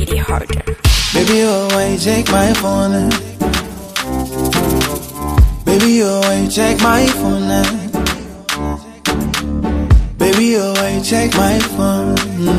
it harder. Baby, oh, why you check my phone? eh? Baby, oh, why you check my phone? eh? Baby, oh, why you check my phone? Mm.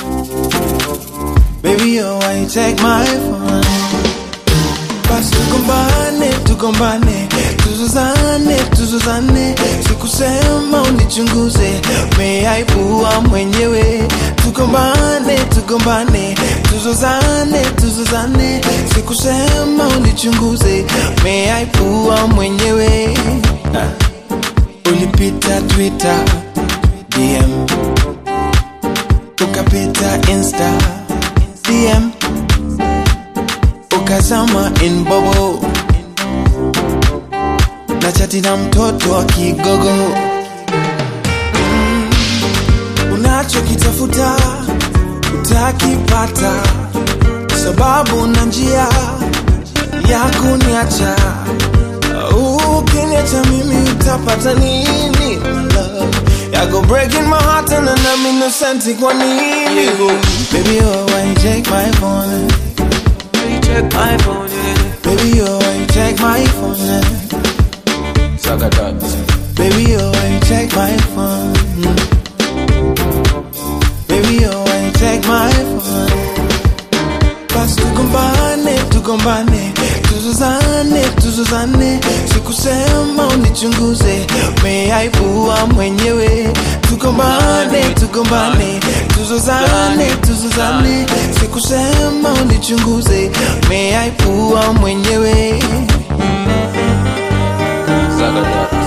Baby, oh, why you check my phone? Basi tugombane, tugombane, tuzuzane, tuzuzane, sikusema unichunguze, umeaibua mwenyewe. Tugombane, tugombane, tuzuzane, tuzuzane, sikusema unichunguze, umeaibua mwenyewe. Ah. Ulipita Twitter, DM, ukapita Insta, DM ukazama in bobo na chati na mtoto wa kigogo mm. unachokitafuta utakipata sababu na njia ya kuniacha ukiniacha mimi utapata nini my love yako breaking my heart and I'm innocent kwa nini baby oh why you check my phone You check my phone, yeah. Baby, oh, why you check my phone? eh? Saga that. Baby, oh, why you check my phone? Baby, oh, why you check my phone? Basi tugombane, tugombane, tuzuzane, tuzuzane, sikusema unichunguze, umeaibua mwenyewe. Tugombane, tugombane, tuzuzane, tuzuzane, sikusema unichunguze, umeaibua mwenyewe. Saga that.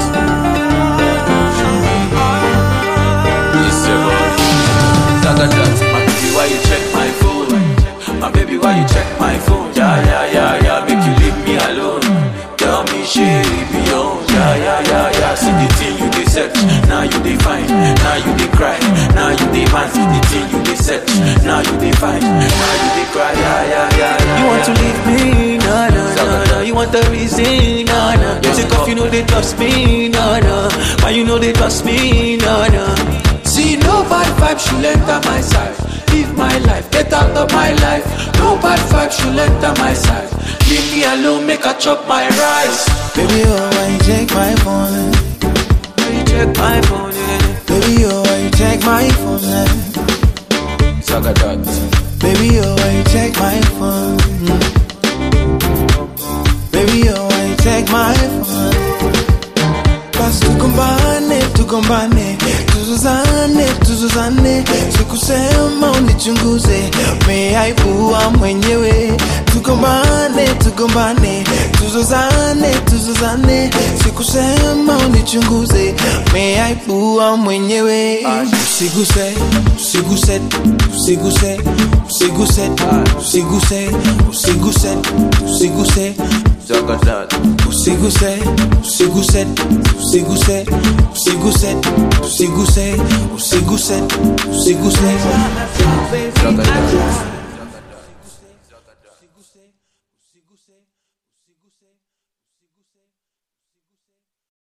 It's your body. Saga that. My baby, why you check my phone? My baby, why you check my phone? Yeah, yeah, yeah, yeah. Make you leave me alone. Tell me shit beyond. Yeah, yeah, yeah, yeah. See the thing you dey search. Now you dey find. Now you dey cry. Now you dey man. See the thing you dey search. Now you dey find. Now you dey cry. Yeah, yeah, yeah, yeah. You want to leave me, no, no, no, no. You want the reason, no, no. You take off, you know they trust me, no, no. Why you know they trust me, no, no. See, no bad vibe should enter my side. Live my life, get out of my life. No bad vibe should enter my side. Leave me alone, make I chop my rice. Baby, oh, why you check my phone? eh? You check my phone, yeah. Baby, oh, why you check my phone? eh? Saga that. Baby, oh, why you check my phone? Baby, oh, why you check my phone? Basi tugombane, tugombane, tuzuzane, tuzuzane, sikusema unichunguze, umeaibua mwenyewe. Tugombane, tugombane, tuzuzane, tuzuzane, sikusema unichunguze, umeaibua mwenyewe. Usiguse, usiguse, usiguse, usiguse, usiguse, usiguse, usiguse, Saga that. usiguse, usiguse, usiguse, usiguse, usiguse, usiguse, usiguse. Saga that.